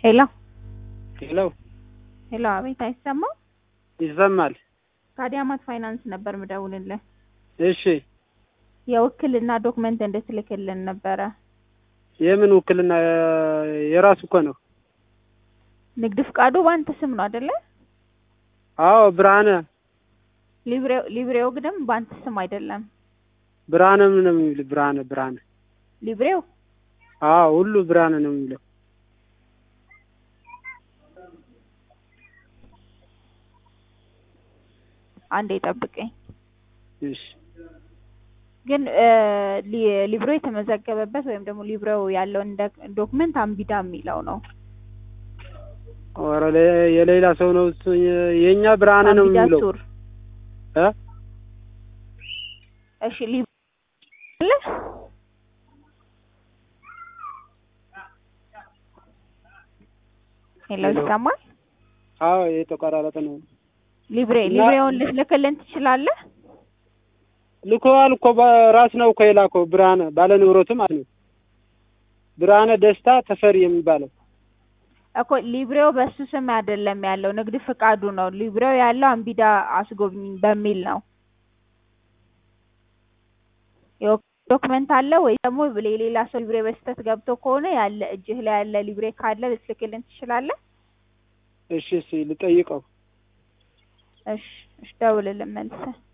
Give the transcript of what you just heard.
ሄሎ ሄሎ ሄሎ፣ አቤት፣ አይሰማም? ይሰማል። ከአዲያማት ፋይናንስ ነበር ምደውልልህ። እሺ የውክልና ዶክመንት እንድትልክልን ነበረ። የምን ውክልና? የራሱ እኮ ነው። ንግድ ፍቃዱ በአንተ ስም ነው አይደለ? አዎ ብርሃነ ሊብሬው ሊብሬው ግን በአንተ ስም አይደለም። ብርሃነ ምን ነው የሚል ብርሃነ ብርሃነ ሊብሬው አዎ ሁሉ ብርሃነ ነው የሚለው። አንዴ ጠብቀኝ። እሺ ግን ሊ- ሊብሬው የተመዘገበበት ወይም ደግሞ ሊብሬው ያለውን ዶክመንት አምቢዳ የሚለው ነው። ኧረ ለ- የሌላ ሰው ነው እሱ። የእኛ ብርሃነ ነው አምቢዳ የሚለው ሱር። እ እሺ ሊብሬ አለ? ሄሎ ሄሎ። ይሰማል? አዎ የተቆራረጠ ነው። ሊብሬ እና- ሊብሬውን ልትልክልን ትችላለህ? ልኮዋል እኮ በራስ ነው እኮ የላከው ብርሃነ ባለ ንብረቱ ማለት ነው። ብርሃነ ደስታ ተፈሪ የሚባለው እኮ ሊብሬው በሱ ስም አይደለም ያለው፣ ንግድ ፍቃዱ ነው። ሊብሬው ያለው አምቢዳ አስጎብኝ በሚል ነው። የወ- ዶክመንት አለ ወይ ደግሞ የሌላ ሰው ሊብሬ በስህተት ገብቶ ከሆነ ያለ እጅህ ላይ ያለ ሊብሬ ካለ ልትልክልን ትችላለህ? እሺ እሺ ልጠይቀው። እሺ እሺ፣ ደውልልን መልሰህ